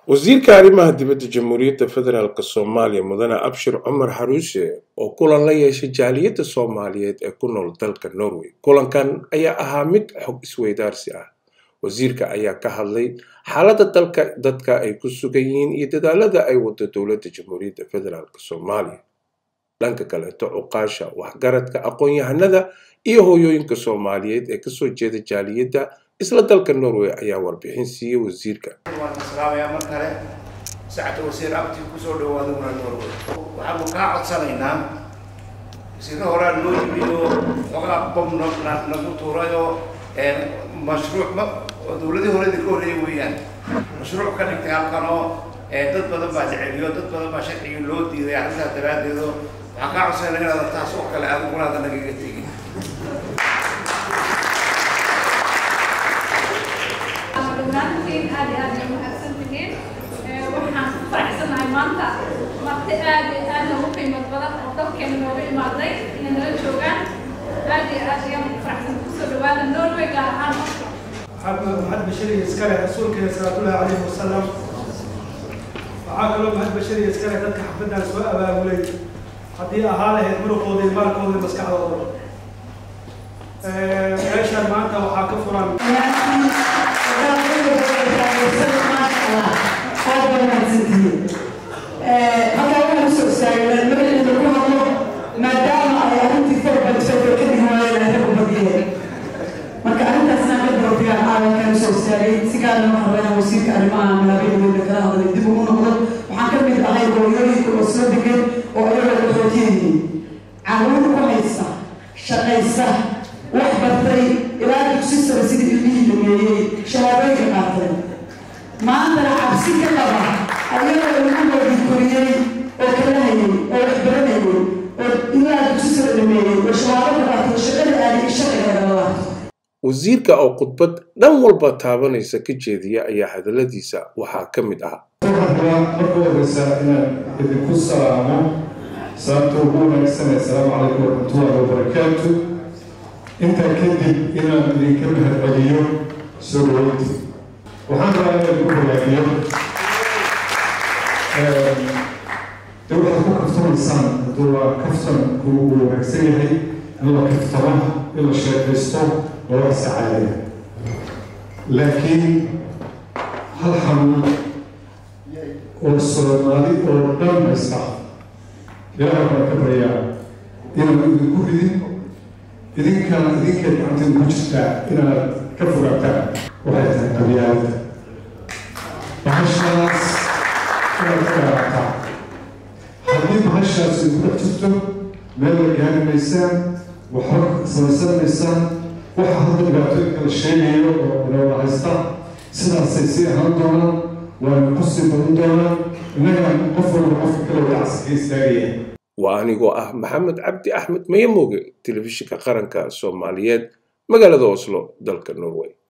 wasiirka arrimaha dibadda jamhuuriyadda federaalk soomaaliya mudane abshir cumar xaruuse oo kulan la yeeshay jaaliyadda soomaaliyeed ee ku nool dalka norway kulankan ayaa ahaa mid xog isweydaarsi ah wasiirka ayaa ka hadlay xaaladda dalka dadka ay ku sugan yihiin iyo dadaalada ay wado dowladda jamhuuriyadda federaalk soomaaliya dhanka kaleeto cuqaasha waxgaradka aqoon-yahanada iyo hooyooyinka soomaaliyeed ee kasoo jeeda jaaliyadda isla dalka norway ayaa warbixin siiyey wasiirka waan islaamayaa mar kale sacata wasiir abti kusoo dhawaada una norway waxaanu kaa codsanaynaa wasiirka horaa noo yimid oo xogaa bob nagu tuurayoo mashruuc oo dawladii hore idinka horreeyay weeyaan mashruuc ka dhigtay halkan oo dad badan baa jeceliyo dad badan baa sharcigii loo diiday arrintaas daraaddeed oo waxaan kaa codsanayna inaada taas oo kale adiguna aada nagaga tegin dhammaantiin aad iyo aad ay mahadsan tihiin waxaan ku faraxsanahay maanta marti aad iyo aad noogu qiimad badan oo dalkeena nooga imaaday inay nala joogaan aad iyo aad ayaan ku faraxsan kusoo dhawaada norway gaar ahaan محمد بشري يسكري رسولك صلى الله عليه وسلم waxaa kaloo mahad bashariya iskale dadka xafladdan soo abaabulay haddii ahaa lahayd muruqooda iyo maalkooda iyo maskaxdooda meeshan maanta waxaa ka furan halkaa waxaan usoo istaagay magaceeda ku hadlo maadaama ay arrintii farbalsay ka dhigi waayeen ay rag badiyeen marka arrintaasna ka barbigaan aadankaan usoo istaagay si gaara ma hadlayna wasiirka arrimaha malaabiyadooda kala hadlay dib ugu noqdo waxaan ka mid ahay hooyooyinka oo soo degan oo ayagoo qaxootiyihiin caruur ku haysta shaqaysa wax bartay ilaa dugsi sare sidii ilmihii dhameeyey shahaadooyinka qaatay maantana cabsi ka qaba ayagoo ilmahoodii koriyey oo kala hayay oo wax baranayay oo ilaa dugsi sare dhameeyey oo shahaado ka qaatay shaqada aadi sharcigeeda la laabto wasiirka oo khudbad dhan walba taabanaysa ka jeediya ayaa hadalladiisa waxaa ka mid ah waxaan rabaa marka horeysa inaan idinku salaamo sababta ugu wanaagsan assalaamu calaykum waraxmatullahi wabarakaatu intaa kadib inaan idinka mahadceliyo soo dhaweynta waxaan rabaa inaan idinku hogaagiyo de waxaad ku kaftamaysaan hadduu waa kaftanku uu wanaagsan yahay in la kaftamo in la sheekaysto loo sacaadaya laakiin hal xanuun oo soomaali oo dhan haysta ilaaha baan ka baryaa inaan idinku ridin idinkaan idinkeed gacanteeda ku jirtaa inaad ka fogaataan waxay tahay qabyaalada bahashaas inaad ka garaactaan haddii bahashaas idinku dhex jirto meel la gaari maysaan waxba samaysan maysaan waxa hadda dhibaatooyinka la sheegayo oo inoola haysta sidaasay sii ahaan doonaan waana ku sii badan doonaan innaga qof walba qofka kale wacsi ka istaagaya waa anigoo ah maxamed cabdi axmed mayamoge telefishinka qaranka soomaaliyeed magaalada oslo dalka norway